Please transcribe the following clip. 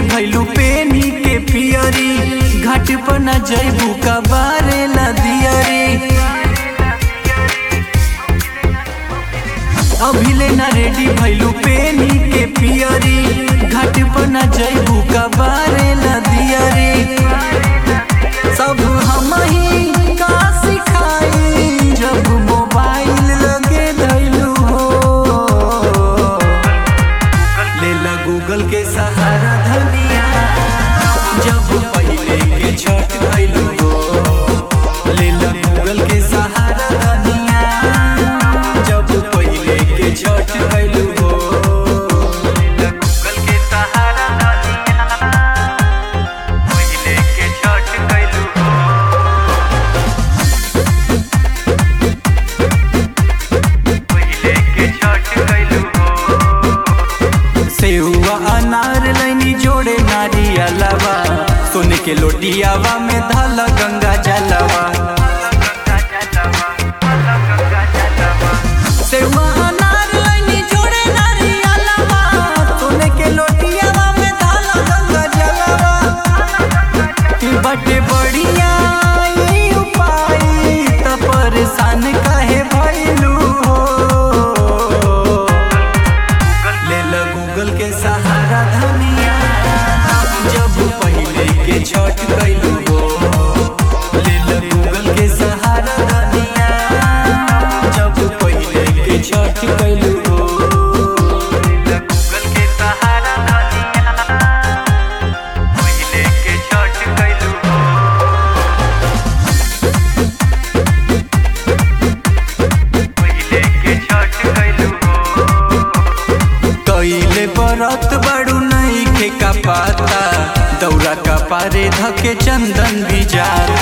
भैलू पेनी के पियरी घाट पर न जैबू का बारे ला दियरी अभिले न रेडी भैलू पेनी के पियरी घाट पर न जैबू का बारे ला दियरी सब हम ही का सिखाई जब मोबाइल लगे धैलू हो लेला गूगल के सहारा धनिया जब पहिले के छठ धैलू हो लेला गूगल के सहारा धनिया जब पहिले के छठ धैलू हो लेला गूगल के सहारा धनिया पहिले के छठ धैलू हो पहिले के छठ धैलू हो सेहुआ अनार लैनी जोड़े नारियलवा सोने के लोटियावा में धाला गंगा जलवा सेहुआ अनार लैनी जोड़े नारियलवा सोने के लोटियावा में धाला गंगा जलवा कि बटे बढ़िया ई उपाय त परेशान काहे भइलू हो ले ल गूगल के सहारा धनिया जब पहिले के छठ कैलू हो ले ल गूगल के सहारा धनिया जब पहिले के छठ कैलू हो ले ल गूगल के सहारा धनिया पहिले के छठ कैलू हो पहिले के छठ कैलू हो कइले बरत बड़ू नहीं के का पाता दौरा का पारे धके चंदन भी जाता